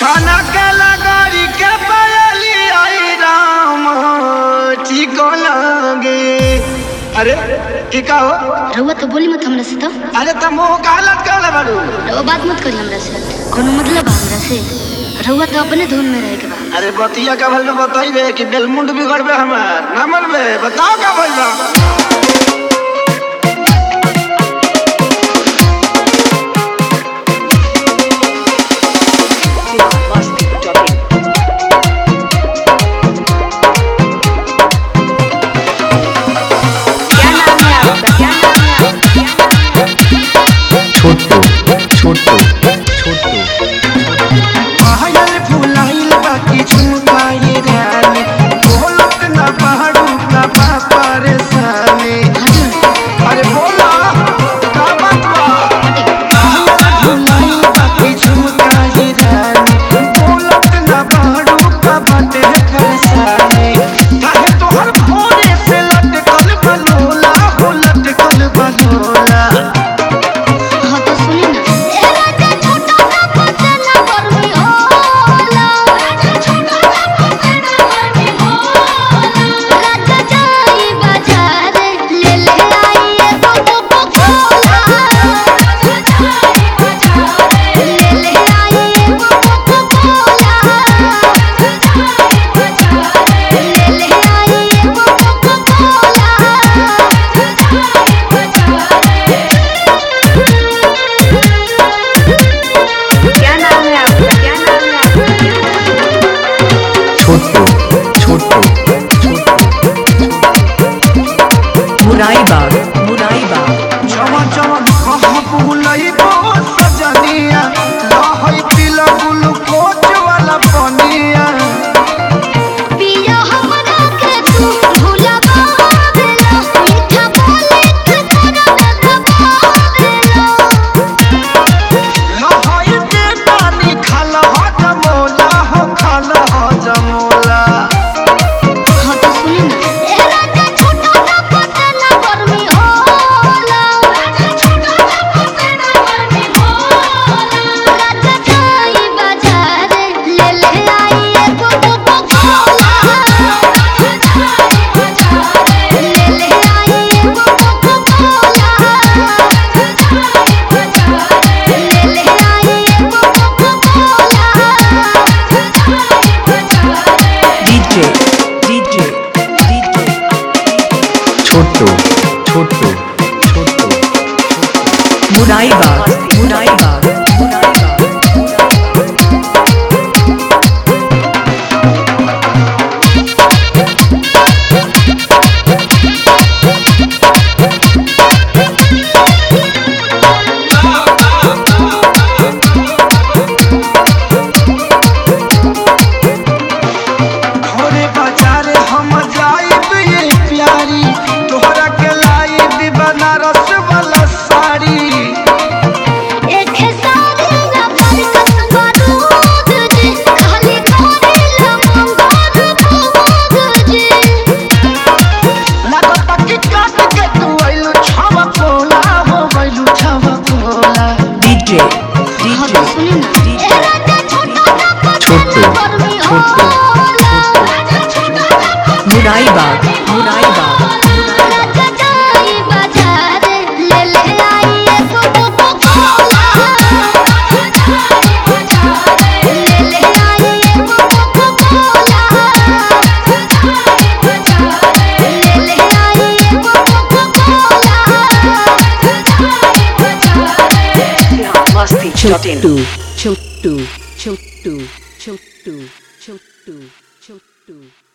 खाना के लगारी के पयली आई राम ठीक लगे अरे की का हो रउआ तो बोली मत हमरा से तो अरे तुम मुंह का हालत कर बारू रउआ बात मत करी हमरा से कोनो मतलब बा हमरा से रउआ तो अपने धुन में रहे के बा अरे बतिया का भल में बताइबे कि बेलमुंड बिगड़बे हमार ना मनबे बताओ का भइल बा छोटू छोटू छोटू पायल फुलाइल बाकी झुमकाए रानी बोलत ना पहाड़ू का बा परेशानी अरे बोला का बात बा पायल फुलाइल बाकी झुमकाए रानी बोलत ना पहाड़ू का बाटे परेशानी काहे तोहर भोरे से लटकल बलोला हो लटकल बलोला हाँ तो सुनी ना छोटू छोटू छोटू मुराईबाग मुराईबाग जवन जवन कहाँ बुलइबो सजनिया लहई पीला ग्लूकोज वाला पनिया पिया हमरा के तू भुलावा देला मीठा बोले के तोरा दबावेला लहई के पानी खाल ह जमोला हो खाल ह जमोला हाँ तो सुनी ना ए राजा छोटा सा पतना गर्मी होला राजा छोटा सा पतना गर्मी होला राजा जाई बाजार ले ले आई एगो कोको कोला राजा जाई बाजार ले ले आई एगो कोको कोला राजा जाई बाजार ले ले आई एगो कोको कोला राजा जाई बाजार DJ DJ DJ Chhotu Chhotu Chhotu Muraibag Muraibag Muraibag घरे बाजारे हम जाइब ये प्यारी तोहरा के लाइब बनारस वाला साड़ी एक सारी ना बरकत बारूद जी खाली करेला मंगोर खूब जी लागता कि काट के तू आइलू छावा कोला हो गइलू छावा कोला डीजे हाँ डीजे तो सुनी ना ए राजा छोटा सा छोटू, पतना गर्मी छोटू, होला राजा छोटा सा पतना मुराईबाग मुराईबाग राजा जाई बाजार ले ले आई एगो कोको कोला राजा जाई बाजार ले ले आई एगो कोको कोला राजा जाई बाजार ले ले आई एगो कोको कोला राजा जाई बाजार छोटू छोटू छोटू छोटू छोटू छोटू